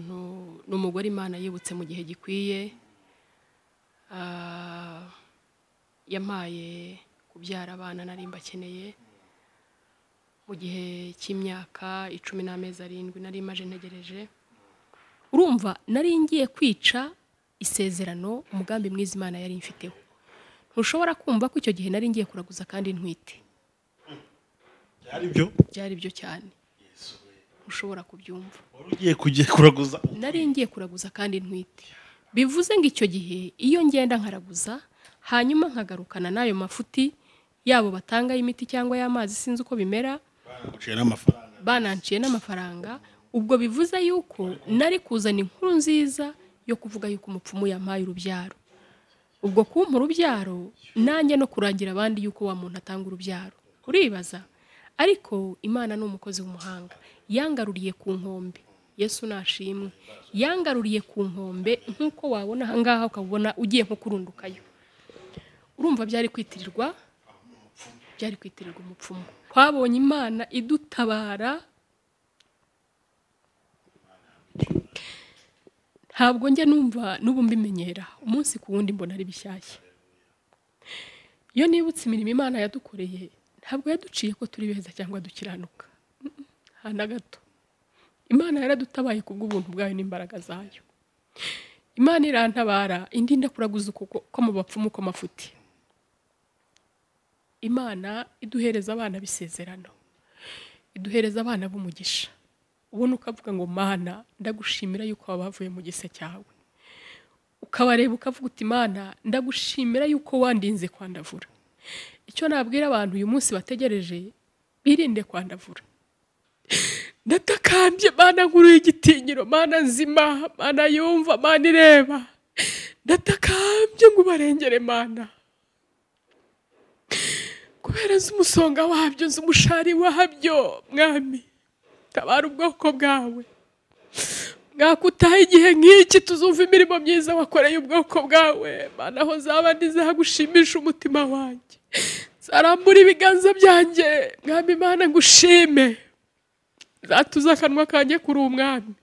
ni umugore imana yibutse mu gihe gikwiye Ah, yampaye kubyara abana nari mbakeneye mu gihe cy'imyaka icumi n'amezi arindwi nari maje ntegereje urumva nari ngiye kwica isezerano umugambi mwiza imana yari imfiteho ntushobora kumva ko icyo gihe nari ngiye kuraguza kandi ntwite byari byo byari byo cyane ushobora kubyumva wari ugiye kujya kuraguza nari ngiye kuraguza kandi ntwite bivuze ngo icyo gihe iyo ngenda nkaraguza hanyuma nkagarukana n'ayo mafuti yabo batanga y'imiti cyangwa y'amazi sinzi uko bimera banaguciye n'amafaranga bananciye n'amafaranga ubwo bivuze yuko nari kuzana inkuru nziza yo kuvuga yuko umupfumu yampaye urubyaro ubwo kumpa urubyaro nanjye no kurangira abandi yuko wa muntu atanga urubyaro uribaza ariko imana ni umukozi w'umuhanga yangaruriye ku nkombe yesu nashimwe yangaruriye ku nkombe nk'uko wabona ahangaha ukabona ugiye nko kurundukayo urumva byari kwitirirwa byari kwitirirwa umupfumu twabonye imana idutabara ntabwo njya numva n'ubu mbimenyera umunsi ku wundi mbona ari bishyashya iyo nibutse imirimo imana yadukoreye ntabwo yaduciye ko turi beza cyangwa dukiranuka Mm-mm, nta na gato imana yaradutabaye ku bw'ubuntu bwayo n'imbaraga zayo imana irantabara indi ndakuraguza ukuboko ko mu bapfumu ko mafuti imana iduhereza abana b'isezerano iduhereza abana b'umugisha ubona ukavuga ngo mana ndagushimira yuko waba bavuye mu gise cyawe ukabareba ukavuga uti mana ndagushimira yuko wandinze kwandavura icyo nabwira abantu uyu munsi bategereje birinde kwandavura ndatakambye mana nkuru y'igitinyiro mana nzima mana yumva mana ireba ndatakambye ngo ubarengere mana kubera nzi umusonga wabyo nzi umushari wabyo mwami tabara ubwoko bwawe mwakutaha igihe nk'iki tuzumva imirimo myiza wakoreye ubwoko bwawe mana aho zaba ntizagushimisha umutima wanjye zarambura ibiganza byanjye mwami mana ngushime zatuze akanwa kanjye kuri uwo mwami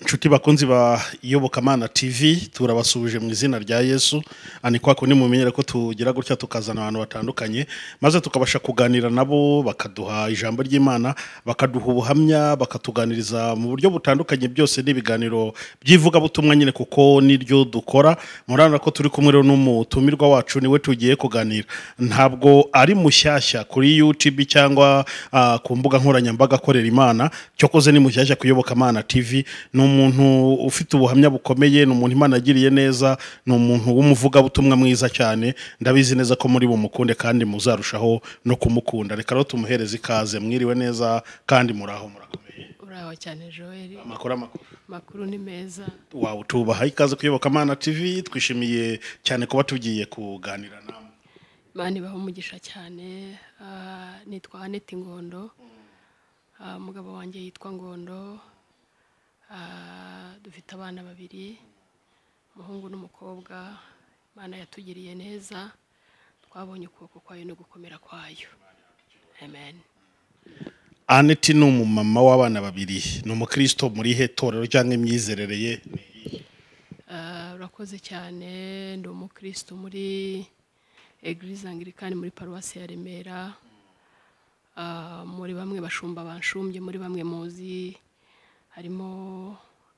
inshuti bakunzi ba iyobokamana tv turabasubije mu izina rya yesu ani kwa kundi mumenyere ko tugira gutya tukazana abantu batandukanye maze tukabasha kuganira nabo bakaduha ijambo ry'imana bakaduha ubuhamya bakatuganiriza mu buryo butandukanye byose n'ibiganiro by'ivugabutumwa nyine kuko niryo dukora murabona ko turi kumwe rero n'umutumirwa wacu niwe tugiye kuganira ntabwo ari mushyashya kuri youtube cyangwa ah, ku mbuga nkoranyambaga akorera imana cyokoze ni mushyashya ku iyobokamana tv ni umuntu ufite ubuhamya bukomeye ni umuntu imana agiriye neza ni umuntu w'umuvugabutumwa mwiza cyane ndabizi neza ko muri bumukunde kandi muzarushaho no kumukunda reka rero tumuhereze ikaze mwiriwe neza kandi muraho murakomeye uraho cyane joel amakuru amakuru amakuru ni meza wawe tubaha ikaze kuyoboka amana tv twishimiye cyane kuba tugiye kuganira nawe imana ibaha umugisha cyane Ah, nitwa aneti ngondo Ah, umugabo wanjye yitwa ngondo Ah, dufite abana babiri umuhungu n'umukobwa imana yatugiriye neza twabonye ukuboko kwayo no gukomera kwayo amen aneti ni umumama w'abana babiri ni umukristo murihe torero cyangwa imyizerere ye ni iyihe? Ah, urakoze cyane ndi umukristo muri egirize angirikani muri paruwasi ya remera Ah, muri bamwe bashumba banshumbye muri bamwe muzi harimo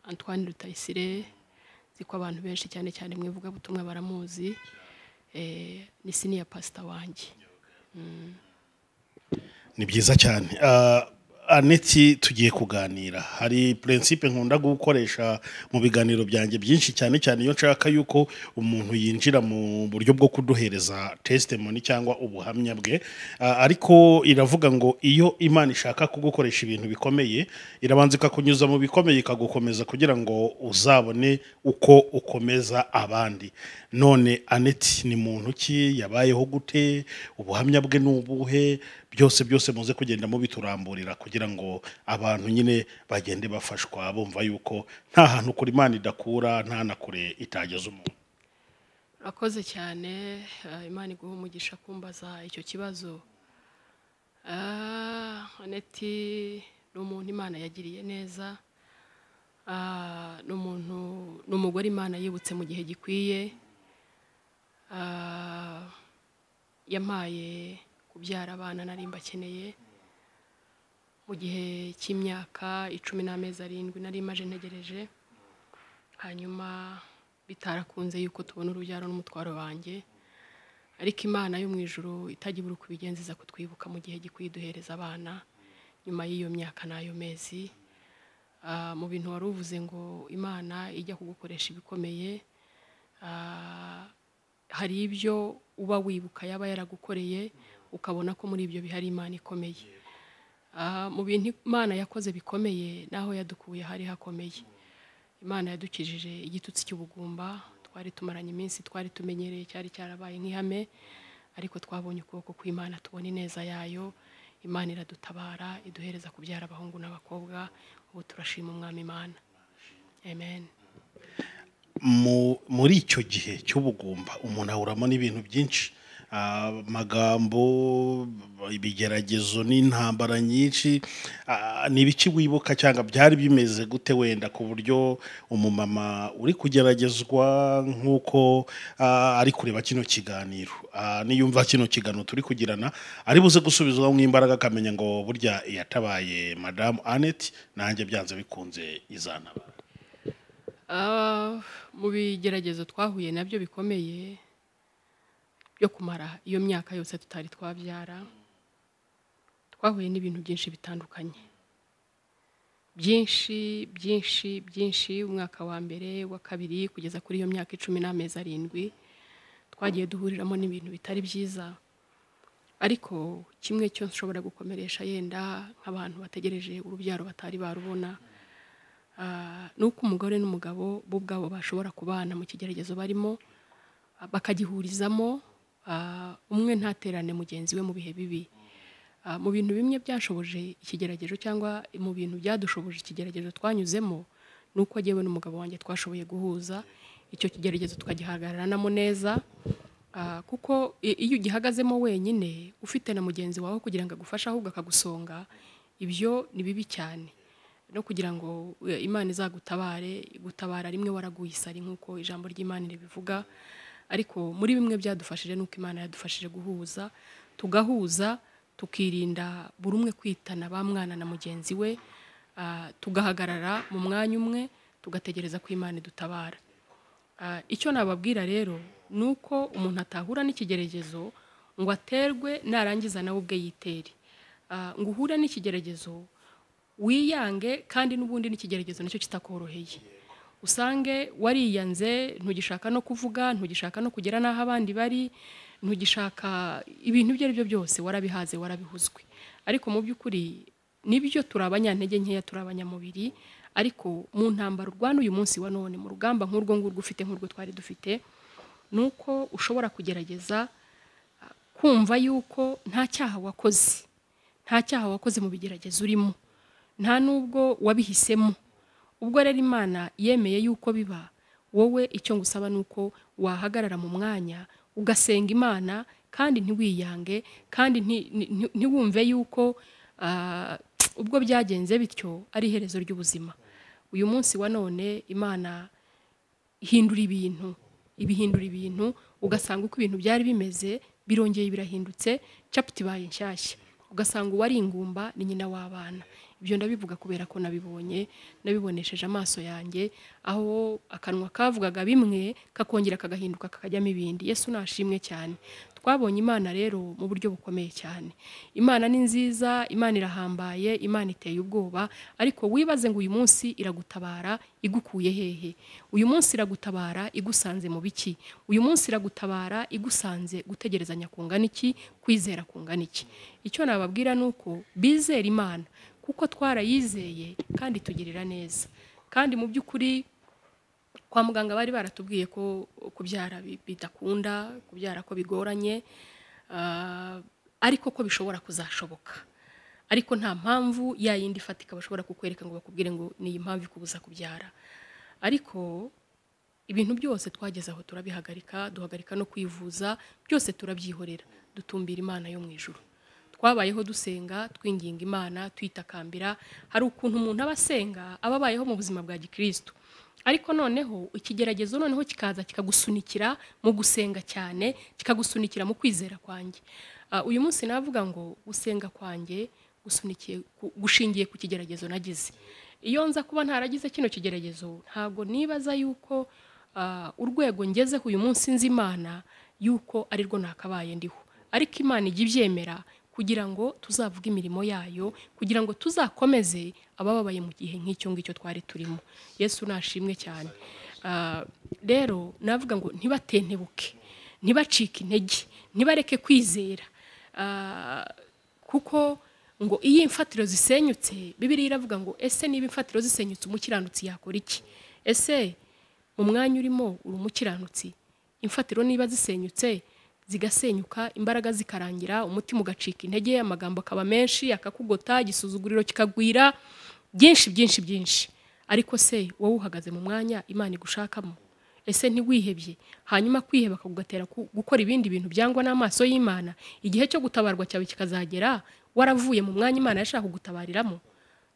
antoine rutayisire nzi ko abantu benshi cyane cyane mu ivugabutumwa baramuzi Eh, ni siniya pasita wanjye ni byiza cyane Ah, aneti tugiye kuganira hari purensipe nkunda gukoresha mu biganiro byanjye byinshi cyane cyane iyo nshaka yuko umuntu yinjira mu buryo bwo kuduhereza testimoni cyangwa ubuhamya bwe Ah, ariko iravuga ngo iyo imana ishaka kugukoresha ibintu bikomeye irabanza ikakunyuza mu bikomeye ikagukomeza kugira ngo uzabone uko ukomeza abandi none aneti ni muntu ki yabayeho gute ubuhamya bwe ni ubuhe byose byose muze kugenda mubituramburira kugira kugira ngo abantu nyine bagende bafashwa bumva yuko nta hantu kure imana idakura nta na kure itageza umuntu urakoze cyane eh, imana iguha umugisha kumbaza icyo kibazo Ah, aneti ni umuntu imana yagiriye neza Ah, ni umuntu ni umugore imana yibutse mu gihe gikwiye Ah, yampaye kubyara abana nari mbakeneye mu gihe cy'imyaka icumi n'amezi arindwi nari maje ntegereje hanyuma bitarakunze yuko tubona urubyaro n'umutwaro wanjye ariko imana yo mu ijoro itajya ibura uko ibigenza iza kutwibuka mu gihe gikwiye iduhereza abana nyuma y'iyo myaka n'ayo mezi Ah, mu bintu wari uvuze ngo imana ijya kugukoresha ibikomeye ah, hari ibyo uba wibuka yaba yaragukoreye ukabona ko muri ibyo bihari imana ikomeye Ah, mu bintu imana yakoze bikomeye n'aho yadukuye hari hakomeye imana yadukijije igitutsi cy'ubugumba twari tumaranye iminsi twari tumenyereye cyari cyarabaye nk'ihame ariko twabonye ukuboko kw'imana tubona ineza yayo imana iradutabara iduhereza kubyara abahungu n'abakobwa ubu turashima umwami imana amen mu- muri icyo gihe cy'ubugumba umuntu ahuramo n'ibintu byinshi Ah, amagambo ibigeragezo n'intambara nyinshi Ah, ni ibiki wibuka cyangwa byari bimeze gute wenda ku buryo umumama uri kugeragezwa nk'uko ah, ari kureba kino kiganiro Ah, niyumva kino kiganiro turi kugirana ari buze gusubizwamo imbaraga akamenya ngo burya yatabaye madamu annette nanjye byanze bikunze izanaba Ah, mu bigeragezo twahuye nabyo bikomeye byo kumara iyo myaka yose tutari twabyara twahuye n'ibintu byinshi bitandukanye byinshi byinshi byinshi umwaka wa mbere wa kabiri kugeza kuri iyo myaka icumi n'amezi arindwi twagiye duhuriramo n'ibintu bitari byiza ariko kimwe cyo nshobora gukomeresha yenda nk'abantu bategereje urubyaro batari barubona Ah, ni uko umugore n'umugabo bo ubwabo bashobora kubana mu kigeragezo barimo ah, bakagihurizamo ah, umwe ntaterane mugenzi we mu bihe bibi Ah, mu bintu bimwe byashoboje ikigeragezo cyangwa mu bintu byadushoboje ikigeragezo twanyuzemo ni uko jyewe n'umugabo wanjye twashoboye guhuza icyo kigeragezo tukagihagaranamo neza Ah, kuko i- iyo ugihagazemo wenyine ufite na mugenzi wawe kugira ngo agufashe ahubwo akagusonga ibyo ni bibi cyane no kugira ngo e, imana izagutabare gutabara rimwe waraguye isari nk'uko ijambo ry'imana ribivuga ariko muri bimwe byadufashije nuko imana yadufashije guhuza tugahuza tukirinda buri umwe kwitana ba mwana na mugenzi we ah, tugahagarara mu mwanya umwe tugategereza ko imana idutabara Ah, icyo nababwira rero ni uko umuntu atahura n'ikigeragezo ngo aterwe narangiza nawe ubwe yitere Ah, ngo uhure n'ikigeragezo wiyange kandi n'ubundi n'ikigeragezo nacyo kitakoroheye usange wariyanze ntugishaka no kuvuga ntugishaka no kugera n'aho abandi bari ntugishaka ibintu ibyo ari byo byose warabihaze warabihuzwe ariko mu by'ukuri nibyo turi abanyantege nkeya turi abanyamubiri ariko mu ntambaro urwana uyu munsi wa none mu rugamba nk'urwo ngurwo ufite nk'urwo twari dufite ni uko ushobora kugerageza ah, kumva yuko nta cyaha wakoze nta cyaha wakoze mu bigeragezo urimo nta n'ubwo wabihisemo ubwo rero imana yemeye yuko biba wowe icyo ngusaba ni uko wahagarara mu mwanya ugasenga imana kandi ntiwiyange kandi nti- nti- nti- ntiwumve yuko ah, ubwo byagenze bityo ari iherezo ry'ubuzima uyu munsi wa none imana hindura ibintu ibihindura ibintu ugasanga uko ibintu byari bimeze birongeye birahindutse capati ibaye nshyashya ugasanga uwari ingumba ni nyina w'abana ibyo ndabivuga kubera ko nabibonye nabibonesheje amaso yanjye aho akanwa kavugaga bimwe kakongera kagahinduka kakajyamo ibindi yesu nashimwe cyane twabonye imana rero mu buryo bukomeye cyane imana ni nziza imana irahambaye imana iteye ubwoba ariko wibaze ngo uyu munsi iragutabara igukuye hehe uyu munsi iragutabara igusanze mu biki uyu munsi iragutabara igusanze gutegerezanya kungana iki kwizera kungana iki icyo nababwira ni uko bizera imana kuko twarayizeye kandi tugirira neza kandi mu by'ukuri kwa muganga bari baratubwiye ko kubyara bi- bidakunda kubyara ko bigoranye ah, ariko ko bishobora kuzashoboka ariko nta mpamvu ya yindi ifatika bashobora kukwereka ngo bakubwire ngo ni iyi mpamvu ikubuza kubyara ariko ibintu byose twageze aho turabihagarika duhagarika no kwivuza byose turabyihorera dutumbira imana yo mu ijuru twabayeho dusenga twinginga imana twitakambira hari ukuntu umuntu aba asenga aba abayeho mu buzima bwa gikristo ariko noneho ikigeragezo noneho kikaza kikagusunikira mu gusenga cyane kikagusunikira mu kwizera kwanjye Ah, uyu munsi navuga ngo gusenga kwanjye gusunikiye ku- gushingiye ku kigeragezo nagize iyo nza kuba ntaragize kino kigeragezo ntabwo nibaza yuko ah, urwego ngezeho uyu munsi nzi imana yuko ari rwo nakabaye ndiho ariko imana ijya ibyemera kugira ngo tuzavuge imirimo yayo kugira ngo tuzakomeze abababaye mu gihe nk'icyo ngicyo twari turimo yesu nashimwe cyane Ah, rero navuga ngo ntibatentebuke ntibacike intege ntibareke kwizera Ah, kuko ngo iyo imfatiro zisenyutse bibiriya iravuga ngo ese niba imfatiro zisenyutse umukiranutsi yakora iki ese mu mwanya urimo uri umukiranutsi imfatiro niba zisenyutse zigasenyuka imbaraga zikarangira umutima ugacika intege amagambo akaba menshi akakugota igisuzuguriro kikagwira byinshi byinshi byinshi ariko se wowe uhagaze mu mwanya imana igushakamo ese ntiwihebye hanyuma kwiheba kagugatera ku- gukora ibindi bintu byangwa n'amaso y'imana igihe cyo gutabarwa cyawe kikazagera waravuye mu mwanya imana yashaka kugutabariramo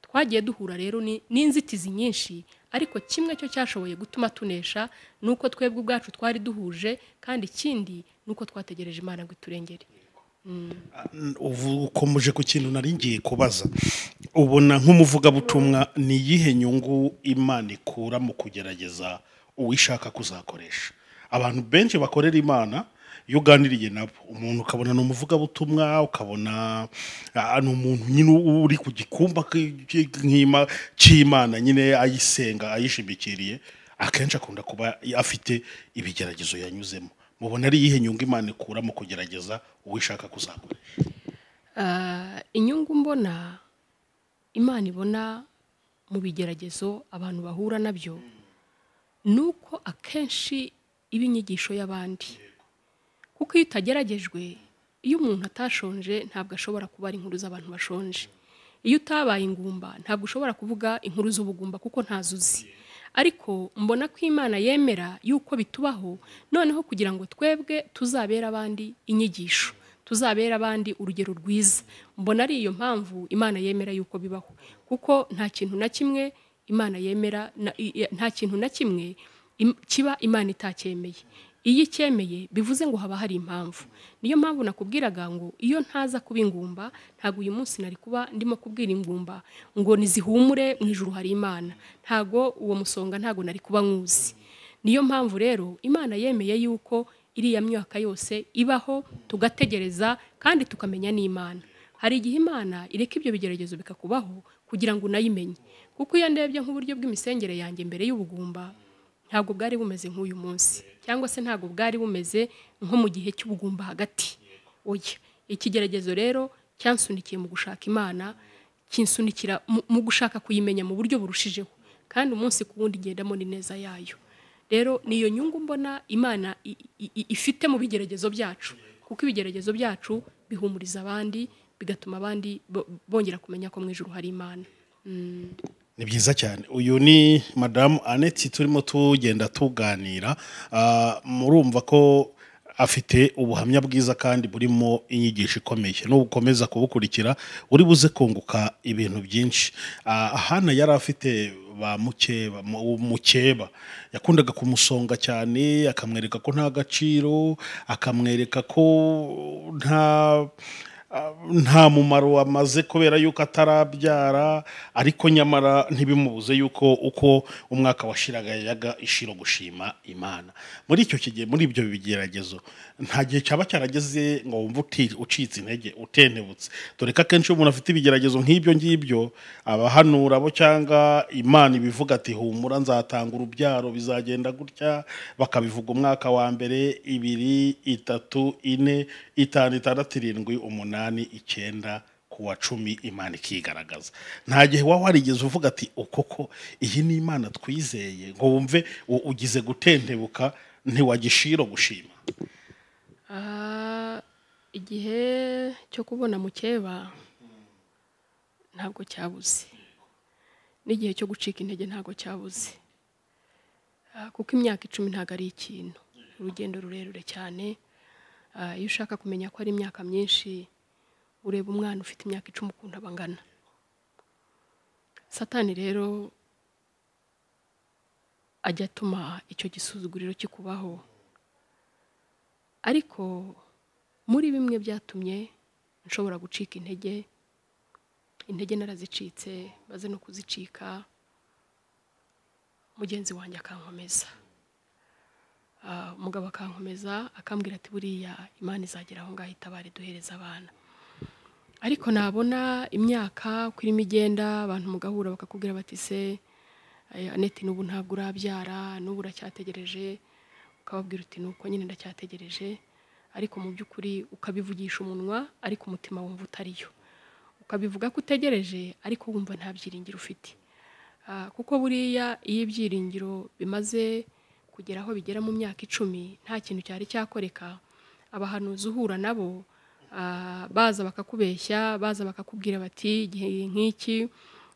twagiye duhura rero ni- n'inzitizi nyinshi ariko kimwe cyo cyashoboye gutuma tunesha ni uko twebwe ubwacu twari duhuje kandi ikindi ni uko twategereje imana ngo iturengere ubu ukomeje ku kintu nari ngiye kubaza ubona nk'umuvugabutumwa ni iyihe nyungu imana ikura mu kugerageza uwishaka kuzakoresha abantu benshi bakorera imana iyo uganiriye nabo umuntu ukabona ni umuvugabutumwa ukabona ah, ni umuntu nyine uri ku gikumba k- k- nk'ima- cy'imana nyine ayisenga ayishimikiriye akenshi akunda kuba afite ibigeragezo yanyuzemo mubona ari iyihe nyungu imana ikura mu kugerageza uwishaka kuzakoresha Ah, inyungu mbona imana ibona mu bigeragezo abantu bahura nabyo ni uko akenshi iba inyigisho y'abandi kuko iyo utageragejwe iyo umuntu atashonje ntabwo ashobora kubara inkuru z'abantu bashonje iyo utabaye ingumba ntabwo ushobora kuvuga inkuru z'ubugumba kuko ntazo uzi ariko mbona ko imana yemera yuko bitubaho noneho kugira ngo twebwe tuzabere abandi inyigisho tuzabere abandi urugero rwiza mbona ari iyo mpamvu imana yemera yuko bibaho kuko nta kintu na kimwe imana yemera na- i- i- nta kintu na kimwe im- kiba imana itacyemeye iyo icyemeye bivuze ngo haba hari impamvu niyo mpamvu nakubwiraga ngo iyo ntaza kuba ingumba ntabwo uyu munsi nari kuba ndimo kubwira ingumba ngo nizihumure mu ijuru hari imana ntabwo uwo musonga ntabwo nari kuba nkuzi niyo mpamvu rero imana yemeye yuko iriya myaka yose ibaho tugategereza kandi tukamenya n'imana hari igihe imana ireka ibyo bigeragezo bikakubaho kugira ngo unayimenye kuko iyo ndebye nk'uburyo bw'imisengere yanjye mbere y'ubugumba ntabwo bwari bumeze nk'uyu munsi cyangwa se ntabwo bwari bumeze nko mu gihe cy'ubugumba hagati oya ikigeragezo rero cyansunikiye mu gushaka imana kinsunikira mu- mu gushaka kuyimenya mu buryo burushijeho kandi umunsi ku wundi ngendamo n'ineza yayo rero ni iyo nyungu mbona imana i- i- i- ifite mu bigeragezo byacu kuko ibigeragezo byacu bihumuriza abandi bigatuma abandi bo- bongera kumenya ko mu ijuru hari imana ni byiza cyane uyu ni madamu aneti turimo tugenda tuganira Ah, murumva ko afite ubuhamya bwiza kandi burimo inyigisho ikomeye nubukomeza kubukurikira uri buze kunguka ibintu byinshi Ah, hana yari afite ba mukeba mu- mukeba yakundaga kumusonga cyane akamwereka ko nta gaciro akamwereka ko nta nta mumaro amaze kubera yuko atarabyara ariko nyamara ntibimubuze yuko uko umwaka washiraga yajaga ishiro gushima imana muri icyo kigihe muri ibyo bigeragezo nta gihe cyaba cyarageze ngo wumve uti- ucitse intege utentebutse dore ko akenshi iyo umuntu afite ibigeragezo nk'ibyo ngibyo abahanura bo cyangwa imana ibivuga ati humura nzatanga urubyaro bizagenda gutya bakabivuga umwaka wa mbere ibiri itatu ine itanu itandatu irindwi umunani icyenda ku wa cumi imana ikigaragaza nta gihe waba warigeze uvuga ati ukoko iyi ni imana twizeye ngo wumve u- ugize gutentebuka ntiwagishiro gushima Ah, igihe cyo kubona mukeba ntabwo cyabuze n'igihe cyo gucika intege ntabwo cyabuze Ah, kuko imyaka icumi ntabwo ari ikintu urugendo rurerure cyane Ah, iyo ushaka kumenya ko ari imyaka myinshi ureba umwana ufite imyaka icumi ukuntu aba angana satani rero ajya atuma icyo gisuzuguriro kikubaho ariko muri bimwe byatumye nshobora gucika intege intege narazicitse maze no kuzicika mugenzi wanjye akankomeza Ah, umugabo akankomeza akambwira ati buriya imana izagera aho ngaho itabare duhereza abana ariko nabona imyaka uko irimo igenda abantu mugahura bakakubwira bati se eh, aneti n'ubu ntabwo urabyara n'ubu uracyategereje ukababwira uti nuko nyine ndacyategereje ariko mu by'ukuri ukabivugisha umunwa ariko umutima wumva utariyo ukabivuga ko utegereje ariko wumva nta byiringiro ufite Ah, kuko buriya iyo ibyiringiro bimaze kugera aho bigera mu myaka icumi nta kintu cyari cyakoreka abahanuzi uhura nabo ah, baza bakakubeshya baza bakakubwira bati igihe nk'iki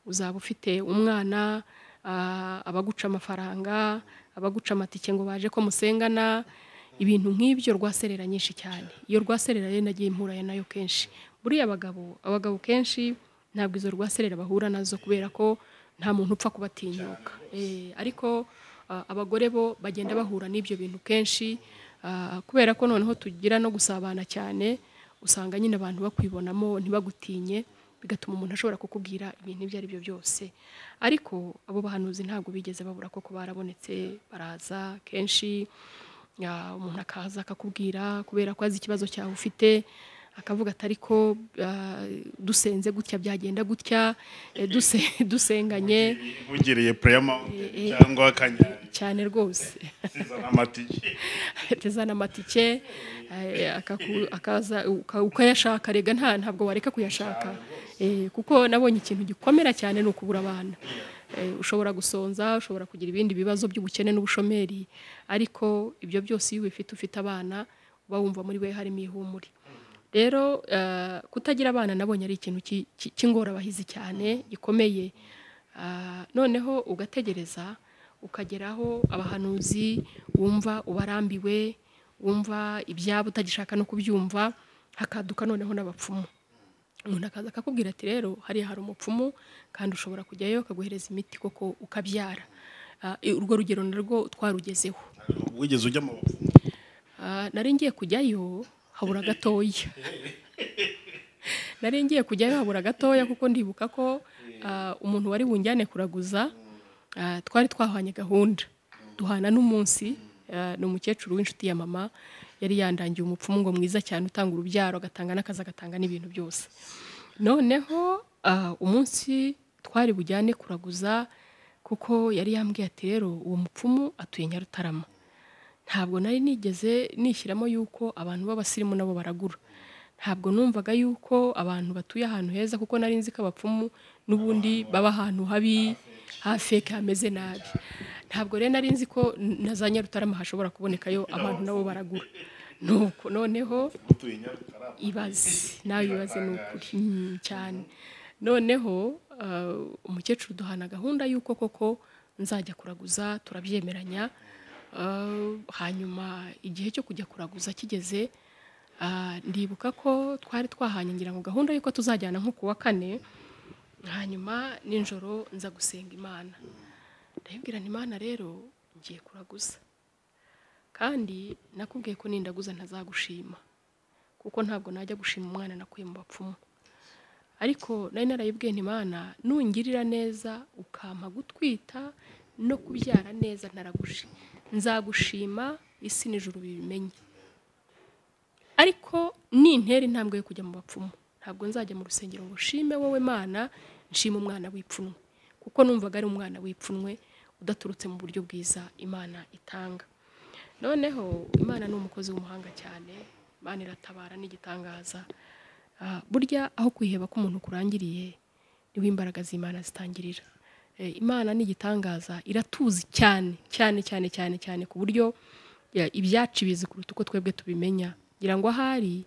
uzaba ufite umwana ah, abaguca amafaranga abaguca amatike ngo baje ko musengana ibintu nk'ibyo rwaserera nyinshi cyane iyo rwaserera rero nagiye mpuraya nayo kenshi buriya abagabo abagabo kenshi ntabwo izo rwaserera bahura nazo kubera ko nta muntu upfa kubatinyuka Eh, ariko ah, abagore bo bagenda bahura n'ibyo bintu kenshi ah, kubera ko noneho tugira no gusabana cyane usanga nyine abantu bakwibonamo ntibagutinye bigatuma umuntu ashobora kukubwira ibintu ibyo ari byo byose ariko abo bahanuzi ntabwo bigeze babura koko barabonetse baraza kenshi ya, umuntu akaza akakubwira kubera ko azi ikibazo cyawe ufite akavuga ati ariko ah, dusenze gutya byagenda gutya eh, duse- dusenganye bugereye pureyama cyangwa akanyari cyane rwose sizana amatike teza n'amatike eh, akaku- akaza uka- ukayashaka rega nta ntabwo wareka kuyashaka Eh, kuko nabonye ikintu gikomera cyane ni ukubura abana Eh, ushobora gusonza ushobora kugira ibindi bibazo by'ubukene n'ubushomeri ariko ibyo byose iyo ubifite ufite abana uba wumva muri we harimo ihumure rero eh, kutagira abana nabonye ari ikintu ki- ki- cy'ingorabahizi cyane gikomeye Ah, noneho ugategereza ukageraho abahanuzi wumva ubarambiwe wumva ibyabo utagishaka no kubyumva hakaduka noneho n'abapfumu umuntu akaza akakubwira ati rero hariya hari umupfumu kandi ushobora kujyayo akaguhereza imiti koko ukabyara Ah, urwo rugero narwo twarugezeho wigeze ujya mu bapfumu Ah, nari ngiye kujyayo habura gatoya nari ngiye kujyayo habura gatoya kuko ndibuka ko ah, umuntu wari bunjyane kuraguza ah, twari twahanye gahunda duhana n'umunsi ah, ni umukecuru w'inshuti ya mama yari yandangiye umupfumu ngo mwiza cyane utanga urubyaro agatanga n'akazi agatanga n'ibintu byose noneho ah, umunsi twari bujyane kuraguza kuko yari yambwiye ati rero uwo mupfumu atuye nyarutarama ntabwo nari nigeze nishyiramo yuko abantu b'abasirimu nabo baragura ntabwo numvaga yuko abantu batuye ahantu heza kuko nari nzi ko abapfumu n'ubundi baba ahantu habi hafeke hameze nabi ntabwo rero nari nzi ko na za nyarutarama hashobora kubonekayo abantu nabo baragura nuko noneho mutuye nyarutarama ibaze nawe ibaze ni ukuri Mm, cyane noneho ah, umukecuru duhana gahunda y'uko koko nzajya kuraguza turabyemeranya Ah, hanyuma igihe cyo kujya kuraguza kigeze ah, ndibuka ko twari twahanye ngira ngo gahunda y'uko tuzajyana nko ku wa kane hanyuma nijoro nza gusenga imana ndayibwira nti imana rero ngiye kuraguza kandi nakubwiye ko nindaguza ntazagushima kuko ntabwo najya gushima umwana nakuye mu bapfumu ariko nari narayibwiye ntimana nungirira neza ukampa gutwita no kubyara neza ntaragushi nzagushima isi n'ijuru bibimenye ariko nintera intambwe yo kujya mu bapfumu ntabwo nzajya mu rusengero ngo shime wowe mana nshima umwana w'ipfunwe kuko numvaga ari umwana w'ipfunwe udaturutse mu buryo bwiza imana itanga noneho imana ni umukozi w'umuhanga cyane imana iratabara n'igitangaza Ah, burya aho kwiheba k'umuntu kurangiriye niho imbaraga z'imana zitangirira Eh, imana ni igitangaza iratuzi cyane cyane cyane cyane cyane ku buryo ya, ibyacu ibizi kuruta uko twebwe tubimenya ngira ngo ahari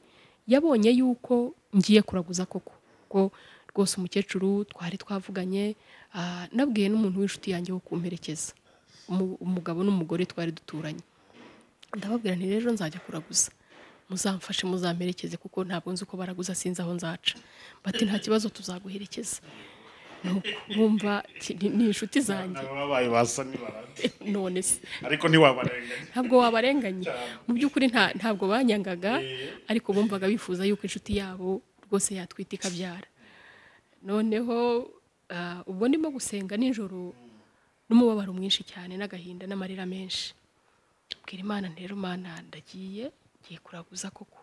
yabonye yuko ngiye kuraguza koko ko rwose umukecuru twari twavuganye ah, nabwiye n'umuntu w'inshuti yanjye wo kumperekeza umu- umugabo n'umugore twari duturanye ndababwira nti rero nzajya kuraguza muzamfashe muzamperekeze kuko ntabwo nzi uko baraguza sinzi aho nzaca bati nta kibazo tuzaguherekeza nuko bumva ni ni inshuti zanjye babaye basa n'ibarande none se ariko ntiwabarenganya ntabwo wabarenganya mu by'ukuri nta- ntabwo banyangaga ariko bumvaga bifuza yuko inshuti yabo rwose yatwita ikabyara noneho ah, ubwo ndimo gusenga nijoro n'umubabaro mwinshi cyane n'agahinda n'amarira menshi bwira imana nti rero mana ndagiye ngiye kuraguza koko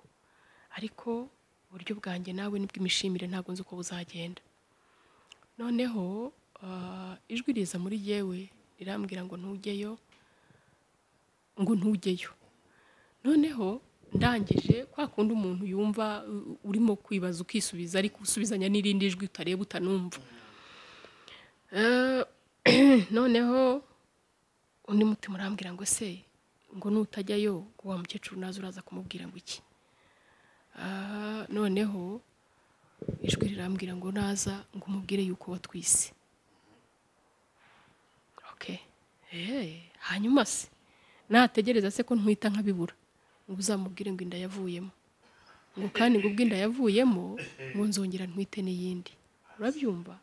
ariko uburyo bwanjye nawe nibw'imishimire ntabwo nzi uko buzagenda noneho ah, ijwi riza muri yewe rirambwira ngo ntujyeyo ngo ntujyeyo noneho ndangije kwa kundi umuntu yumva u- urimo kwibaza ukisubiza ariko usubizanya n'irindi jwi utareba utanumva Eh, noneho undi mutima urambwira ngo se ngo nutajyayo ngo wa mukecuru naza uraza kumubwira ngo iki Ah, noneho ijwi rirambwira ngo naza ngo umubwire yuko watwise okay Eh, hanyuma se nategereza se ko ntwita nkabibura ngo uzamubwire ngo inda yavuyemo ngo kandi ngo ubwo inda yavuyemo ngo nzongera ntwite n'iyindi urabyumva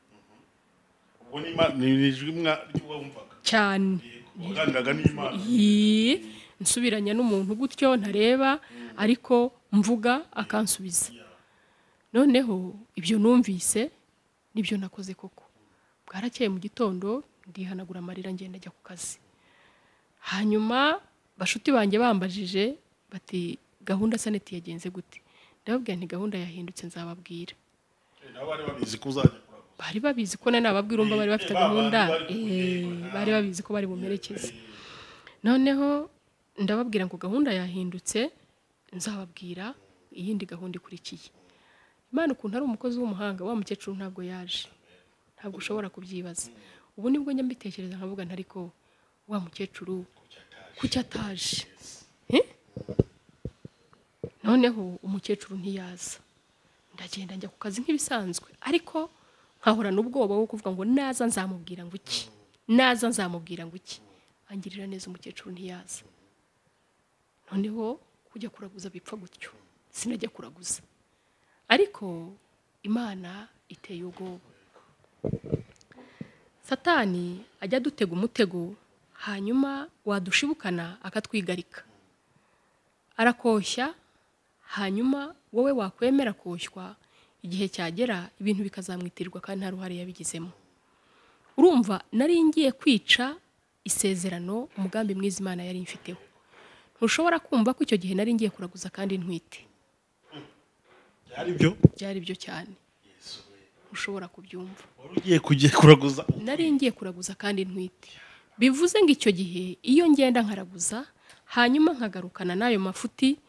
ubwo ni Imana- ni ni ijwi mwa- ry'uwumvaga cyane waganiraga n'imana Yii, nsubiranya n'umuntu gutyo ntareba ariko mvuga akansubiza noneho ibyo numvise nibyo nakoze koko bwarakeye mu gitondo ndihanagura amarira ngenda ajya ku kazi hanyuma bashuti banjye bambajije bati gahunda saneti yagenze gute ndababwira nti gahunda yahindutse nzababwira nabo bari babizi ko uzajya kuraguza bari babizi ko nari nababwira umva bari bafite Eh, ba gahunda bandi bari eh, bari babizi ko bari bumerekeze noneho ndababwira ngo gahunda yahindutse nzababwira iyindi gahunda ikurikiye imana ukuntu ari umukozi w'umuhanga wa mukecuru ntabwo yaje ntabwo ushobora kubyibaza ubu nibwo njya mbitekereza nkavuga nti ariko wa mukecuru kuki ataje Eh? noneho umukecuru ntiyaza ndagenda njya ku kazi nk'ibisanzwe ariko nkahorana ubwoba wo kuvuga ngo naza nzamubwira ngo iki naza nzamubwira ngo iki angirira neza umukecuru ntiyaza noneho kujya kuraguza bipfa gutyo sinajya kuraguza ariko imana iteye ubwoba satani ajya adutega umutego hanyuma wadushibukana akatwigarika arakoshya hanyuma wowe wakwemera koshywa igihe cyagera ibintu bikazamwitirwa kandi nta ruhare yabigizemo urumva nari ngiye kwica isezerano umugambi mwiza imana yari imfiteho ntushobora kumva ko icyo gihe nari ngiye kuraguza kandi ntwite byari byo byari byo cyane ntushobora kubyumva wari ugiye kujya kuraguza nari ngiye kuraguza kandi ntwite bivuze ngo icyo gihe iyo ngenda nkaraguza hanyuma nkagarukana n'ayo mafuti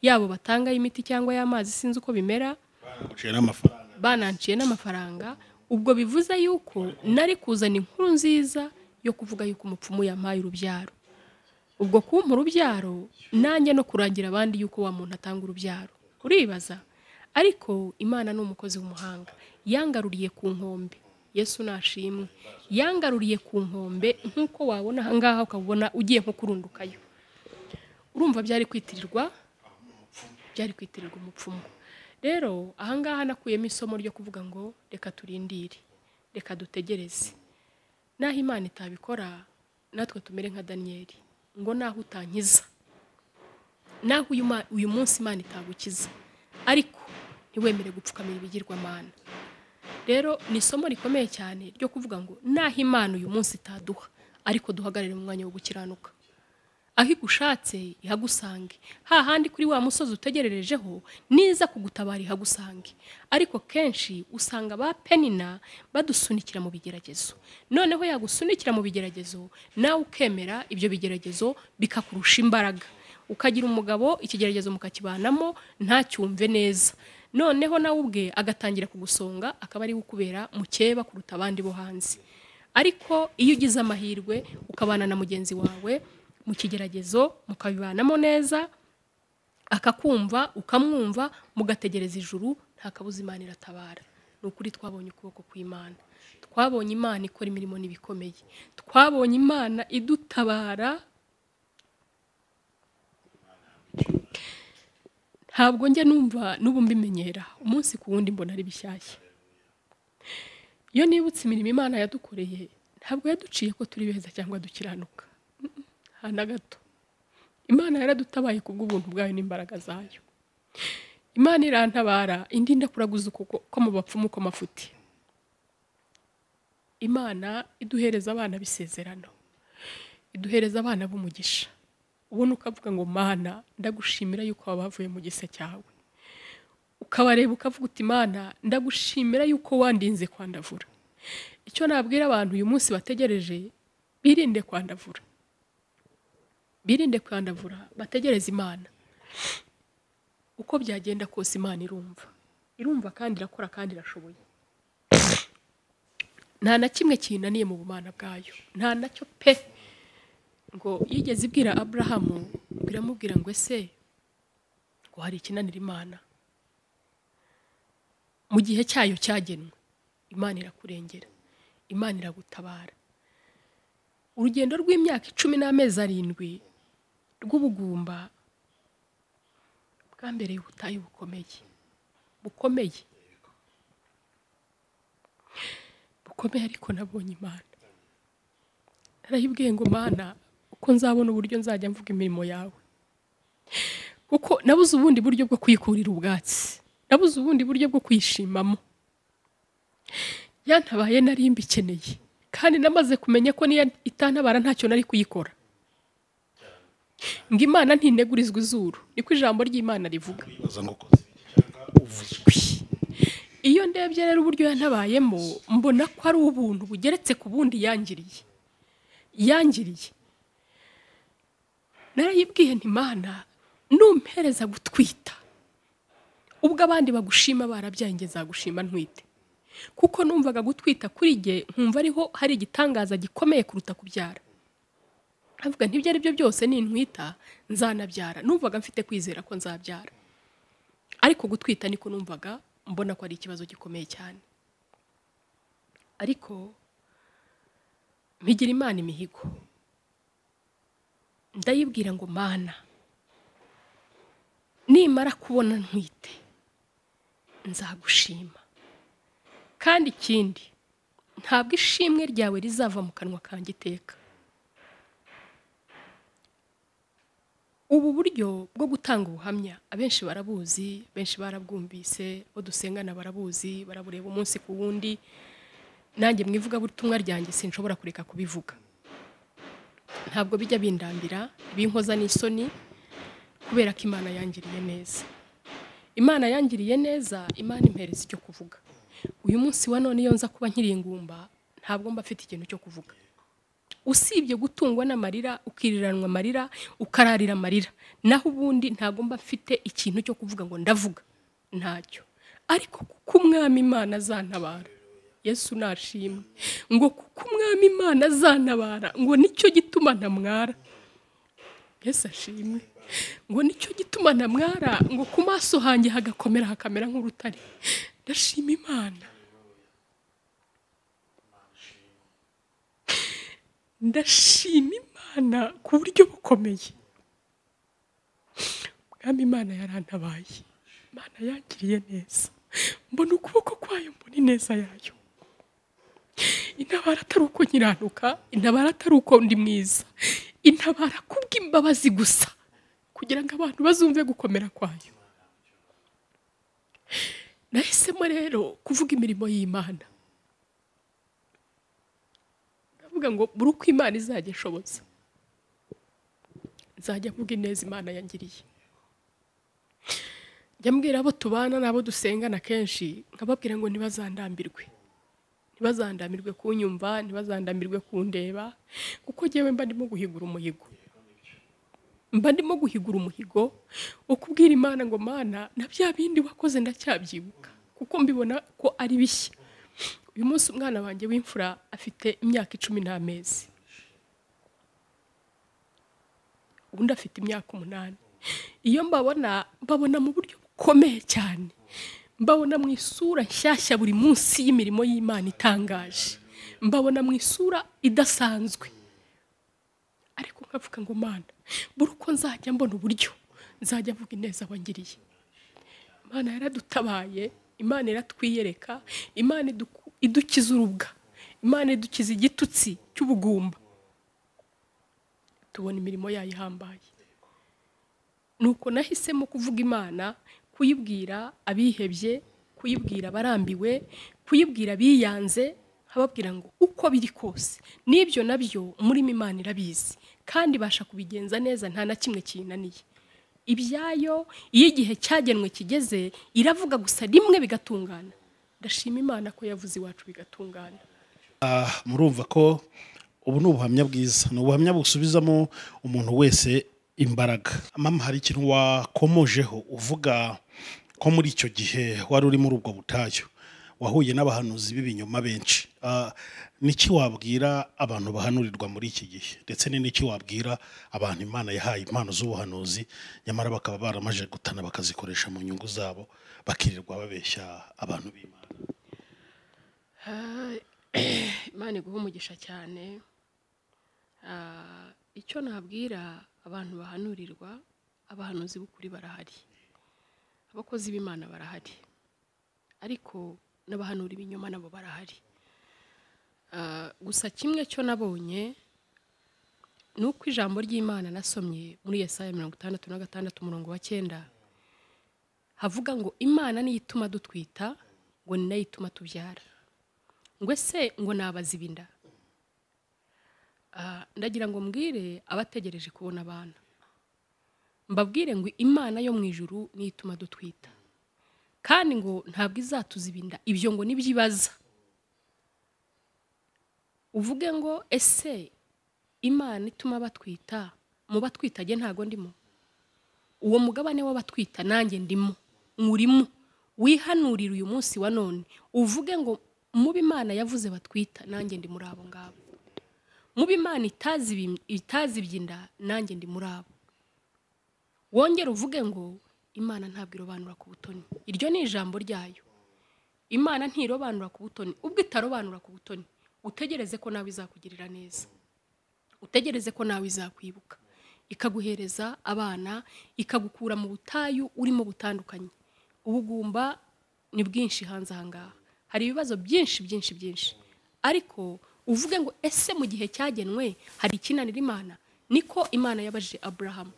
yabo batanga y'imiti cyangwa y'amazi sinzi uko bimera banaguciye n'amafaranga bananciye n'amafaranga ubwo bivuze yuko nari kuzana inkuru nziza yo kuvuga yuko umupfumu yampaye urubyaro ubwo kumpa urubyaro nanjye no kurangira abandi yuko wa muntu atanga urubyaro uribaza ariko imana ni umukozi w'umuhanga yangaruriye ku nkombe yesu nashimwe yangaruriye ku nkombe nk'uko wabona ahangaha ukabona ugiye nko kurundukayo urumva byari kwitirirwa byari kwitirirwa umupfumu rero ahangaha nakuyemo isomo ryo kuvuga ngo reka turindire reka dutegereze naho imana itabikora natwe tumere nka daniyeli ngo naho utankiza naho uyu ma- uyu munsi imana itagukiza ariko ntiwemere gupfukamira ibigirwamana rero ni isomo rikomeye cyane ryo kuvuga ngo naho imana uyu munsi itaduha ariko duhagarare mu mwanya wo gukiranuka aho igushatse ihagusange hahandi kuri wa musozi utegererejeho niza kugutabara ihagusange ariko kenshi usanga ba penina badusunikira mu bigeragezo noneho yagusunikira mu bigeragezo nawe ukemera ibyo bigeragezo bikakurusha imbaraga ukagira umugabo ikigeragezo mukakibanamo ntacyumve neza noneho nawe ubwe agatangira kugusonga akaba ari we ukubera mukeba kuruta abandi bo hanze ariko iyo ugize amahirwe ukabana na mugenzi wawe mu kigeragezo mukabibanamo neza akakumva ukamwumva mugategereza ijuru nta kabuza imana iratabara ni ukuri twabonye ukuboko kw'imana twabonye imana ikora imirimo n'ibikomeye twabonye imana idutabara ntabwo njya numva n'ubu mbimenyera umunsi ku wundi mbona ari bishyashya iyo nibutse imirimo imana yadukoreye ntabwo yaduciye ko turi beza cyangwa dukiranuka Mm-mm, nta na gato imana yaradutabaye kubw'ubuntu bwayo n'imbaraga zayo imana irantabara indi ndakuraguza ukuboko ko mu bapfumu ko mafuti imana iduhereza abana b'isezerano iduhereza abana b'umugisha ubona ukavuga ngo mana ndagushimira yuko waba wavuye mu gisa cyawe ukabareba ukavuga uti mana ndagushimira yuko wandinze kwandavura icyo nabwira abantu uyu munsi bategereje birinde kwandavura birinde kwandavura bategereze imana uko byagenda kose imana irumva irumva kandi irakora kandi irashoboye nta na kimwe kinaniye mu bumana bwayo nta nacyo pe ngo yigeze ibwira aburahamu biramubwira ngo ese ngo hari ikinanira imana mu gihe cyayo cyagenwe imana irakurengera imana iragutabara urugendo rw'imyaka icumi n'amezi arindwi rw'ubugumba bwambereye ubutayu bukomeye bukomeye bukomeye ariko nabonye imana narayibwiye ngo mana uko nzabona uburyo nzajya mvuga imirimo yawe kuko nabuze ubundi buryo bwo kwikurira ubwatsi nabuze ubundi buryo bwo kwishimamo yantabaye nari mbikeneye kandi namaze kumenya ko niyo itantabara ntacyo nari kuyikora ngo imana ntinegurizwa izuru niko ijambo ry'imana rivuga bibaza ngo ukoze iki cyangwa uvuze iki. iyo ndebye rero uburyo yantabayemo mbona ko ari ubuntu bugeretse ku bundi yangiriye yangiriye narayibwiye ntimana numpereza gutwita ubwo abandi bagushima barabyaye njye nzagushima ntwite kuko numvaga gutwita kuri jye nkumva ariho hari igitangaza gikomeye kuruta kubyara nkavuga ntibyo ari byo byose nintwita nzanabyara numvaga mfite kwizera ko nzabyara ariko gutwita niko numvaga mbona ko ari ikibazo gikomeye cyane ariko mpigira imana imihigo ndayibwira ngo mana nimara kubona ntwite nzagushima kandi ikindi ntabwo ishimwe ryawe rizava mu kanwa kanjye iteka ubu buryo bwo gutanga ubuhamya abenshi barabuzi benshi barabwumvise abo dusengana barabuzi barabureba umunsi ku wundi nanjye mu ivugabutumwa ryanjye sinshobora kureka kubivuga ntabwo bijya bindambira binkoza n'isoni kubera ko imana yangiriye neza imana yangiriye neza imana impereza icyo kuvuga uyu munsi wa none iyo nza kuba nkiri ingumba ntabwo mba afite ikintu cyo kuvuga usibye gutungwa n'amarira ukiriranwa amarira ukararira amarira naho ubundi ntabwo mba mfite ikintu cyo kuvuga ngo ndavuga ntacyo ariko kuko umwami imana azantabara yesu nashimwe ngo kuko umwami imana azantabara ngo nicyo gituma ntamwara yesu ashimwe ngo nicyo gituma ntamwara ngo ku maso hanjye hagakomera hakamera nk'urutare ndashima imana ndashima imana ku buryo bukomeye mwami imana yarantabaye imana yangiriye neza mbona ukuboko kwayo mbona ineza yayo intabara atari uko nkiranuka intabara atari uko ndi mwiza intabara kubw'imbabazi gusa kugira ngo abantu bazumve gukomera kwayo nahisemo rero kuvuga imirimo y'imana ndavuga ngo buri uko imana izajya ishobotse nzajya mvuga ineza imana yangiriye njya mbwira abo tubana n'abo dusengana kenshi nkababwira ngo ntibazandambirwe ntibazandamirwe kunyumva ntibazandamirwe kundeba kuko njyewe mba ndimo guhigura umuhigo mba ndimo guhigura umuhigo wo kubwira imana ngo mana na bya bindi wakoze ndacyabyibuka kuko mbibona ko ari bishya uyu munsi umwana wanjye w'imfura afite imyaka icumi n'amezi undi afite imyaka umunani iyo mbabona mbabona mu buryo bukomeye cyane mbabona mu isura nshyashya buri munsi y'imirimo y'imana itangaje mbabona mu isura idasanzwe ariko nkavuga ngo mana buri uko nzajya mbona uburyo nzajya mvuga ineza wangiriye imana yaradutabaye imana iratwiyereka imana iduku- idukiza urubwa imana idukiza igitutsi cy'ubugumba tubona imirimo yayo ihambaye nuko nahisemo kuvuga imana kuyibwira abihebye kuyibwira abarambiwe kuyibwira abiyanze nkababwira ngo uko biri kose n'ibyo nabyo murimo imana irabizi kandi ibasha kubigenza neza nta na kimwe kiyinaniye ibyayo iyo igihe cyagenwe kigeze iravuga gusa rimwe bigatungana ndashima imana ko yavuze iwacu bigatungana Ah, murumva ko ubu ni ubuhamya bwiza ni ubuhamya busubizamo umuntu wese imbaraga mama hari ikintu wakomojeho uvuga ko muri icyo gihe wari uri muri ubwo butayu wahuye n'abahanuzi b'ibinyoma benshi Ah, niki wabwira abantu bahanurirwa muri iki gihe ndetse ni niki wabwira abantu imana yahaye impano z'ubuhanuzi nyamara bakaba baramaje gutana bakazikoresha mu nyungu zabo bakirirwa babeshya abantu b'imana Ah, imana iguha umugisha cyane Ah, icyo nabwira abantu bahanurirwa abahanuzi b'ukuri barahari abakozi b'imana barahari ariko n'abahanura ibinyoma nabo barahari Ah, gusa kimwe cyo nabonye ni uko ijambo ry'imana nasomye muri yesaya mirongo itandatu na gatandatu umurongo wa cyenda havuga ngo imana niyo ituma dutwita ngo ni nayo ituma tubyara ngo ese ngo nabaza ibinda Ah, ndagira ngo mbwire abategereje kubona abana mbabwire ngo imana yo mu ijuru niyo ituma dutwita kandi ngo ntabwo izatuza ibinda ibyo ngo nibyo ibaza uvuge ngo ese imana ituma batwita mu batwitage ntago ndimo uwo mugabane w'abatwita nanjye ndimo nkurimo wihanurire uyu munsi wa none uvuge ngo mubi imana yavuze batwita nanjye ndi muri abo ngabo mubi imana itazi ibi- itazi ibyinda nanjye ndi muri abo wongere uvuge ngo imana ntabwo irobanura ku butoni iryo ni ijambo ryayo imana ntirobanura ku butoni ubwo itarobanura ku butoni utegereze ko nawe izakugirira neza utegereze ko nawe izakwibuka ikaguhereza abana ikagukura mu butayu urimo butandukanye ubugumba ni bwinshi hanze aha ngaha hari ibibazo byinshi byinshi byinshi ariko uvuge ngo ese mu gihe cyagenwe hari ikinanira imana niko imana yabajije aburahamu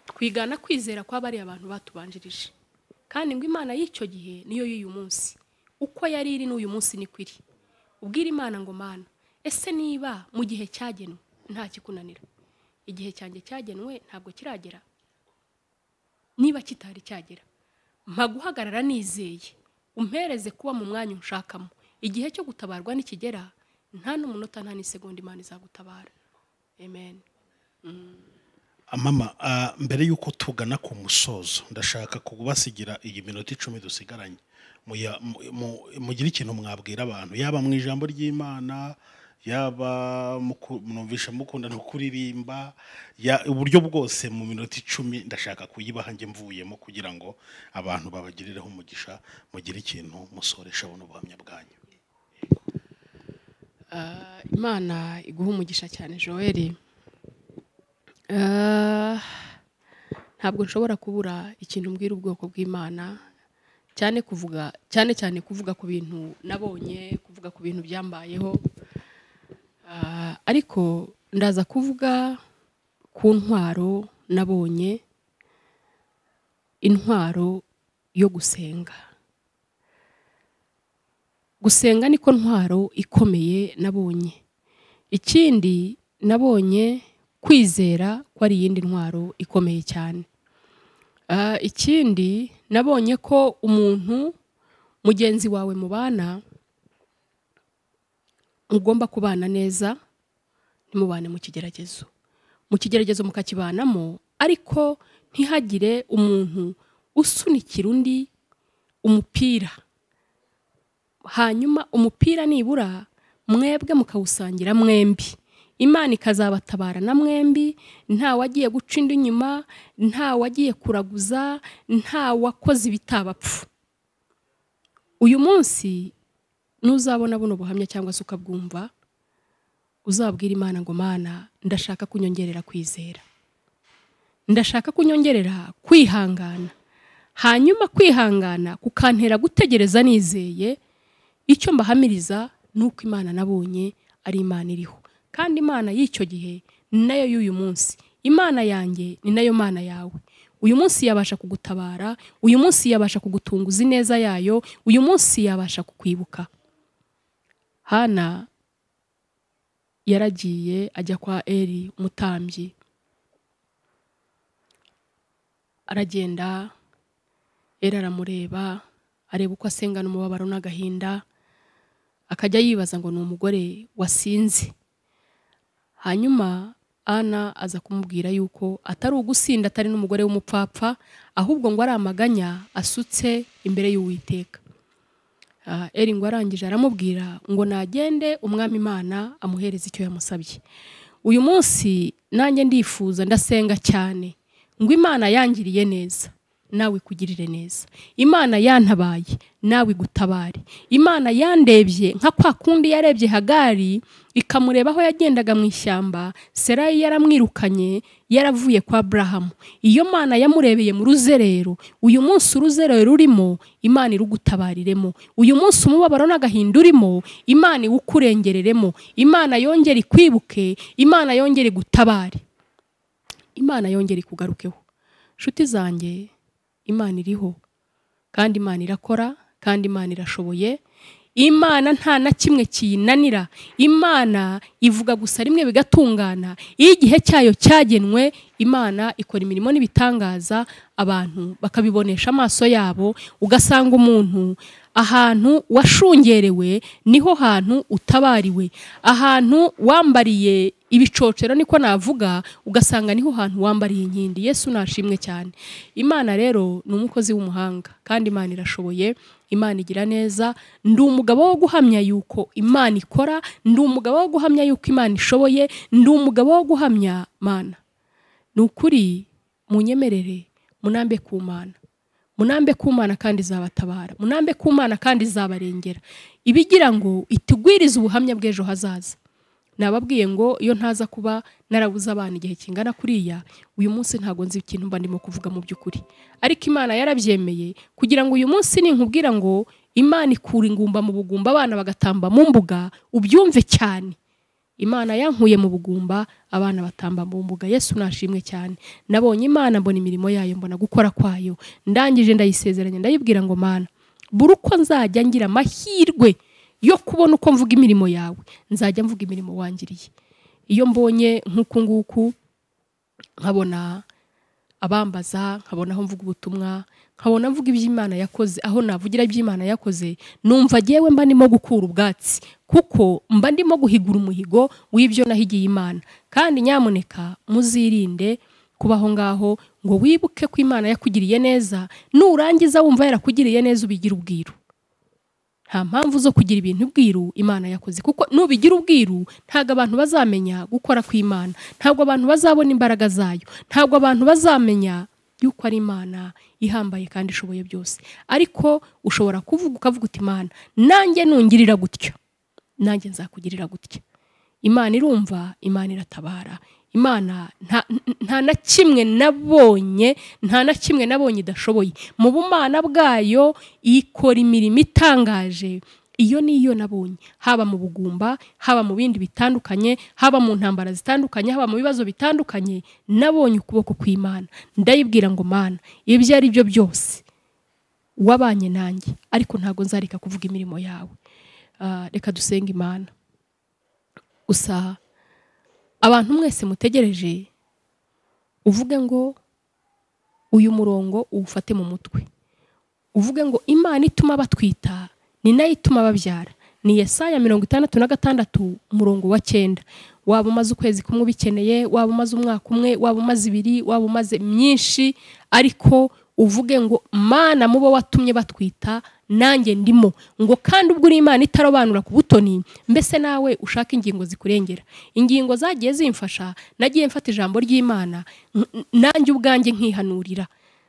twigana kwizera kw'abari abantu batubanjirije kandi ngo imana y'icyo gihe niyo y'uyu munsi uko yari iri n'uyu munsi niko iri ubwira imana ngo mana ese niba mu gihe cyagenwe nta kikunanira igihe cyanjye cyagenwe ntabwo kiragera niba kitari cyagera mpa guhagarara nizeye umpereze kuba mu mwanya unshakamo igihe cyo gutabarwa nikigera nta n'umunota nta n'isegonda imana izagutabara amen mama ah, mbere y'uko tugana ku musozo ndashaka kubasigira iyi minota icumi dusigaranye Muya- mu- mu- mugire ikintu mwabwira abantu yaba mu ijambo ry'imana yaba muku- mwumvisha mukunda no kuririmba ya- uburyo bwose mu minota icumi ndashaka kuyibaha njye mvuyemo kugira ngo abantu babagirireho umugisha mugire ikintu musoresha buno buhamya bwanyu Ah, imana iguha umugisha cyane joel Ah, ntabwo nshobora kubura ikintu mbwira ubwoko bw'imana cyane kuvuga cyane cyane kuvuga ku bintu nabonye kuvuga ku bintu byambayeho Ah, ariko ndaza kuvuga ku ntwaro nabonye intwaro yo gusenga gusenga niko ntwaro ikomeye nabonye ikindi nabonye kwizera ko ari iyindi ntwaro ikomeye cyane Ah, ikindi nabonye ko umuntu mugenzi wawe mubana mugomba kubana neza ntimubane mu kigeragezo mu kigeragezo mukakibanamo ariko ntihagire umuntu usunikira undi umupira hanyuma umupira nibura mwebwe mukawusangira mwembi imana ikazabatabara na mwembi nta wagiye guca indi inyuma nta wagiye kuraguza nta wakoze ibitabapfu uyu munsi nuzabona buno buhamya cyangwa se ukabwumva uzabwira imana ngo mana ndashaka kunyongerera kwizera ndashaka kunyongerera kwihangana hanyuma kwihangana kukantera gutegereza nizeye icyo mbahamiriza ni uko imana nabonye ari imana iriho kandi imana y'icyo gihe ni nayo y'uyu munsi imana yanjye ni nayo mana yawe uyu munsi yabasha kugutabara uyu munsi yabasha kugutunguza ineza yayo uyu munsi yabasha kukwibuka hana yaragiye ajya kwa eri umutambyi aragenda eri aramureba areba uko asengana umubabaro n'agahinda akajya yibaza ngo ni umugore wasinze hanyuma ana aza kumubwira yuko atari ugusinda atari n'umugore w'umupfapfa ahubwo ngo ari amaganya asutse imbere y'uwiteka Ah, eri ngo arangije aramubwira ngo nagende umwami imana amuhereze icyo yamusabye uyu munsi nanjye ndifuza ndasenga cyane ngo imana yangiriye neza nawe ikugirire neza imana yantabaye nawe igutabare imana yandebye nka kwa kundi yarebye hagari ikamureba aho yagendaga mu ishyamba serayi yaramwirukanye yaravuye kwa burahamu iyo mana yamurebeye mu ruzerero uyu munsi uruzerero rurimo imana irugutabariremo uyu munsi umubabaro n'agahinda urimo imana iwukurengereremo imana yongere ikwibuke imana yongere igutabare imana yongere ikugarukeho nshuti zanjye imana iriho kandi imana irakora kandi imana irashoboye imana nta na kimwe kiyinanira imana ivuga gusa rimwe bigatungana iyo igihe cyayo cyagenwe imana ikora imirimo n'ibitangaza abantu bakabibonesha amaso yabo ugasanga umuntu ahantu washungerewe niho hantu utabariwe ahantu wambariye ibicocero niko navuga ugasanga niho hantu wambariye inkindi yesu nashimwe cyane imana rero ni umukozi w'umuhanga kandi imana irashoboye imana igira neza ndi umugabo wo guhamya yuko imana ikora ndi umugabo wo guhamya yuko imana ishoboye ndi umugabo wo guhamya mana ni ukuri munyemerere munambe ku mana munambe ku mana kandi izabatabara munambe ku mana kandi izabarengera ibigira ngo itugwirize ubuhamya bw'ejo hazaza nababwiye ngo iyo ntaza kuba narabuze abana igihe kingana kuriya uyu munsi ntabwo nzi ikintu mba ndimo kuvuga mu by'ukuri ariko imana yarabyemeye kugira ngo uyu munsi ninkubwira ngo imana ikura ingumba mu bugumba abana bagatamba mu mbuga ubyumve cyane imana yankuye mu bugumba abana batamba mu mbuga yesu nashimwe cyane nabonye imana mbona imirimo yayo mbona gukora kwayo ndangije ndayisezeranya ndayibwira ngo mana buri uko nzajya ngira amahirwe yo kubona uko mvuga imirimo yawe nzajya mvuga imirimo wangiriye iyo mbonye nk'uku nguku nkabona abambaza nkabona aho mvuga ubutumwa nkabona mvuga iby'imana yakoze aho navugira iby'imana yakoze numva ngewe mba ndimo gukura ubwatsi kuko mba ndimo guhigura umuhigo w'ibyo nahigiye imana kandi nyamuneka muzirinde kuba aho ngaho ngo wibuke ko imana yakugiriye neza nurangiza wumva yarakugiriye neza ubigira ubwiru nta mpamvu zo kugira ibintu ubwiru imana yakoze kuko nubigira ubwiru ntabwo abantu bazamenya gukora kw'imana ntabwo abantu bazabona imbaraga zayo ntabwo abantu bazamenya yuko ari imana ihambaye kandi ishoboye byose ariko ushobora kuvuga ukavuga uti imana nanjye nungirira gutyo nanjye nzakugirira gutya imana irumva imana iratabara imana nta na kimwe nabonye nta na kimwe nabonye idashoboye mu bumana bwayo ikora imirimo itangaje iyo niyo nabonye haba mu bugumba haba mu bindi bitandukanye haba mu ntambara zitandukanye haba mu bibazo bitandukanye nabonye ukuboko kw'imana ndayibwira ngo mana ibyo ari byo byose wabanye nanjye ariko ntabwo nzareka kuvuga imirimo yawe reka dusenge imana gusa abantu mwese mutegereje uvuge ngo uyu murongo uwufate mu mutwe uvuge ngo imana ituma batwita ni nayo ituma babyara ni yesaya mirongo itandatu na gatandatu umurongo wa cyenda waba umaze ukwezi kumwe ubikeneye waba umaze umwaka umwe waba umaze ibiri waba umaze myinshi ariko uvuge ngo mana mubo watumye batwita nanjye ndimo ngo kandi ubwo uri imana itarobanura ku butoni mbese nawe ushaka ingingo zikurengera ingingo zagiye zimfasha nagiye mfata ijambo ry'imana n- n- nanjye ubwanjye nkihanurira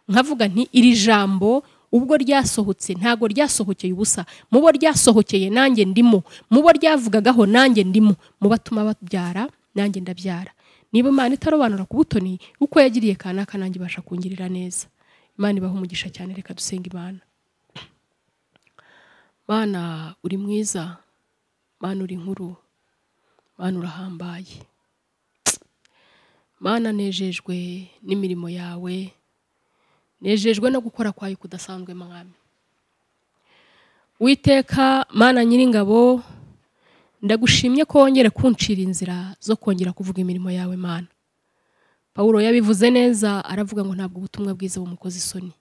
nkavuga nti iri jambo ubwo ryasohotse ntago ryasohokeye ubusa mubo ryasohokeye nanjye ndimo mubo ryavugagaho nanjye ndimo mu batuma babyara nanjye ndabyara niba imana itarobanura ku butoni uko yagiriye kanaka nanjye ibasha kungirira neza imana ibaha umugisha cyane reka dusenga imana mana uri mwiza mana uri nkuru mana urahambaye mana nejejwe n'imirimo yawe nejejwe no gukora kwayo kudasanzwe mwami witeka mana nyiringabo ndagushimye ko wongere kuncira inzira zo kongera kuvuga imirimo yawe mana pawulo yabivuze neza aravuga ngo ntabwo ubutumwa bwiza bumukoze isoni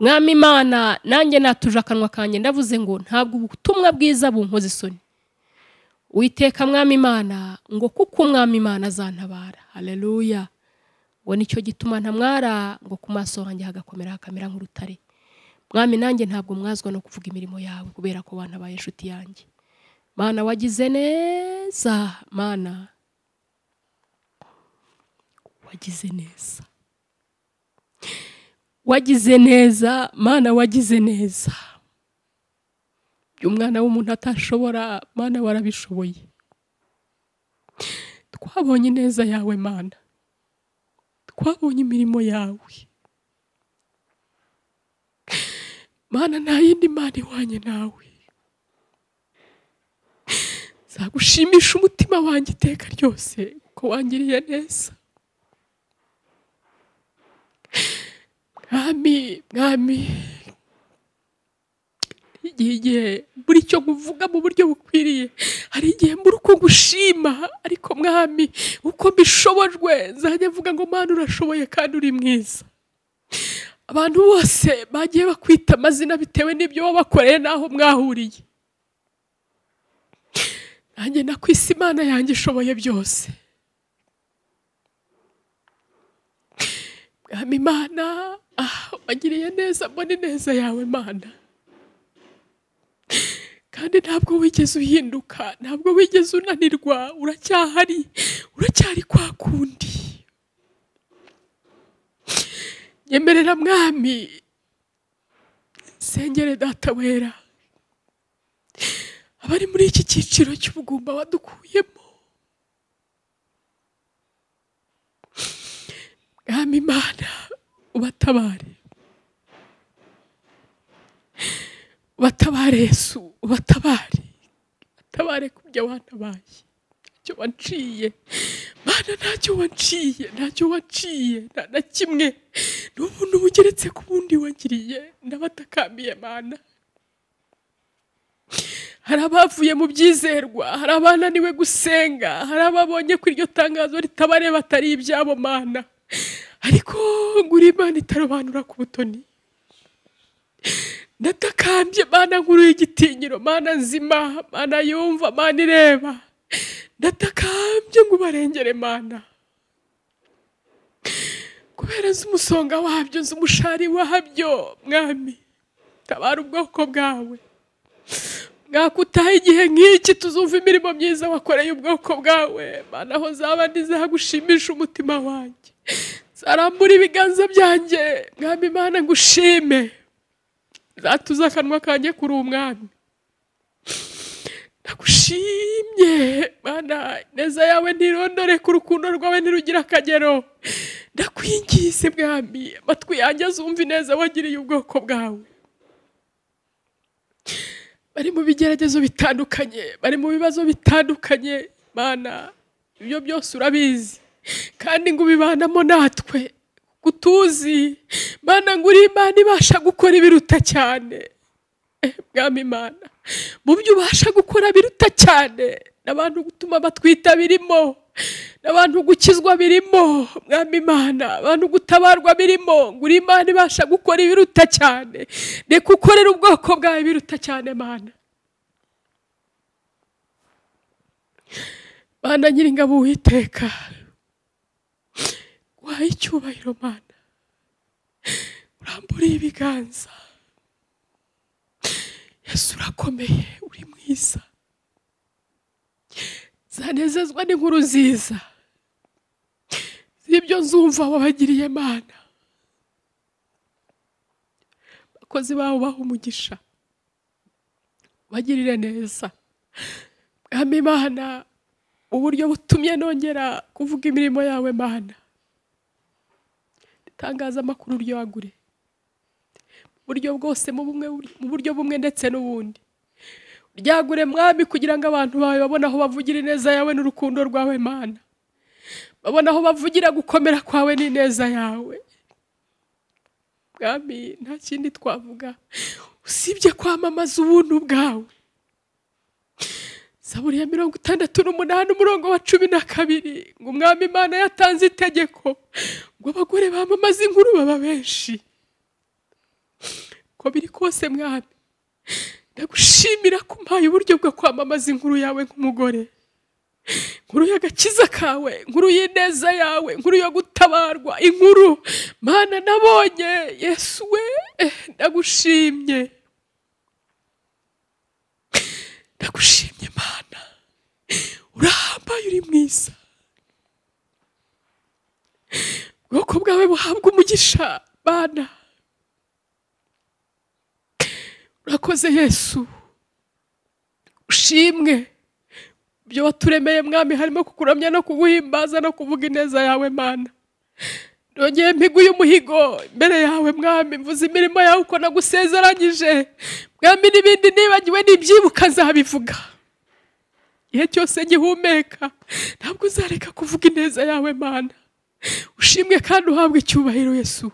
mwami imana nanjye natuje akanwa kanjye ndavuze ngo ntabwo ubutumwa bwiza bunkoze isoni witeka mwami imana ngo kuko umwami imana azantabara haleluya ngo nicyo gituma ntamwara ngo ku maso hanjye hagakomera hakamera nk'urutare mwami nanjye ntabwo mwazwa no kuvuga imirimo yawe kubera ko bantabaye inshuti yanjye mana wagize neza mana wagize neza wagize neza mana wagize neza ibyo umwana w'umuntu atashobora mana warabishoboye twabonye neza yawe mana twabonye imirimo yawe mana nta yindi mana ihwanye nawe zagushimisha umutima wanjye iteka ryose kuko wangiriye neza mwami mwami igihe igihe buri cyo nkuvuga mu buryo bukwiriye hari igihe mbura uko gushima ariko mwami uko mbishobojwe nzajya mvuga ngo mana urashoboye kandi uri mwiza abantu bose bagiye bakwita amazina bitewe n'ibyo wabakoreye n'aho mwahuriye nanjye nakwise imana yanjye ishoboye byose mwami imana ah, wagiriye neza mbona ineza yawe mana kandi ntabwo wigeze uhinduka ntabwo wigeze unanirwa uracyahari uracyari kwa kundi nyemerera mwami sengere data wera abari muri iki cyiciro cy'ubugumba wadukuyemo mwami imana ubatabare batabare yesu batabare batabare ku byo wanabaye ntacyo wanciye mana ntacyo wanciye ntacyo wanciye nta na kimwe ni ubuntu bugeretse ku bundi wagiriye ndabatakamiye mana hari abavuye mu byizerwa hari abananiwe gusenga hari ababonye ko iryo tangazo ritabareba atari ibyabo mana ariko ngura imana itarobanura ku butoni ndatakambye mana nkuru y'igitinyiro mana nzima mana yumva mana ireba ndatakambye ngo ubarengere mana kubera nzi umusonga wabyo nzi umushari wabyo mwami tabara ubwoko bwawe mwakutaha igihe nk'iki tuzumva imirimo myiza wakoreye ubwoko bwawe mana aho zaba ntizagushimisha umutima wanjye zarambura ibiganza byanjye mwami imana ngushime zatuze akanwa kanjye kuri umwami ndagushimye mana neza yawe ntirondore ku rukundo rwawe ntirugira akagero ndakwingize mwami amatwi yanjye azumva ineza wagiriye ubwoko bwawe bari mu bigeragezo bitandukanye bari mu bibazo bitandukanye mana ibyo byose urabizi kandi ngo ubibanamo natwe utuzi mana ngo uri imana ibasha gukora ibiruta cyane Eh, mwami imana mu byo ubasha gukora biruta cyane n'abantu gutuma batwita birimo n'abantu gukizwa birimo mwami imana abantu gutabarwa birimo ngo uri imana ibasha gukora ibiruta cyane reka ukorere ubwoko bwawe ibiruta cyane mana mana nyiringabo witeka wahaye icyubahiro mana uramburiye ibiganza yesu urakomeye uri mwiza zanezezwa n'inkuru nziza z'ibyo nzumva wabagiriye mana abakozi babo baha umugisha bagirire neza mwami mana uburyo butumye nongera kuvuga imirimo yawe mana itangazamakuru ryagure mu buryo bwose mu bumwe mu buryo bumwe ndetse n'ubundi ryagure mwami kugira ngo abantu bawe babone aho bavugira ineza yawe n'urukundo rwawe mana babone aho bavugira gukomera kwawe n'ineza yawe mwami nta kindi twavuga usibye kwamamaza ubuntu bwawe Zaburi ya mirongo itandatu n'umunani umurongo wa cumi na kabiri ngo umwami imana yatanze itegeko ngo abagore bamamaze inkuru baba benshi uko biri kose mwami ndagushimira ko umpaye uburyo bwo kwamamaza inkuru yawe nk'umugore inkuru y'agakiza kawe inkuru y'ineza yawe inkuru yo gutabarwa inkuru mana nabonye yesu we eh, ndagushimye ndagushimye mana urahambaye uri mwiza ubwoko bwawe buhabwa umugisha mana urakoze yesu ushimwe ibyo waturemeye mwami harimo kukuramya no kuguhimbaza no kuvuga ineza yawe mana nongeye mpiguye umuhigo imbere yawe mwami mvuze imirimo yawe uko nagusezeranyije mwami n'ibindi nibagiwe n'ibyibuka nzabivuga igihe cyose ngihumeka ntabwo uzareka kuvuga ineza yawe mana ushimwe kandi uhabwe icyubahiro yesu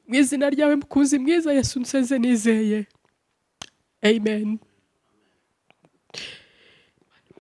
mu izina ryawe mukunzi mwiza yesu nsenze nizeye amen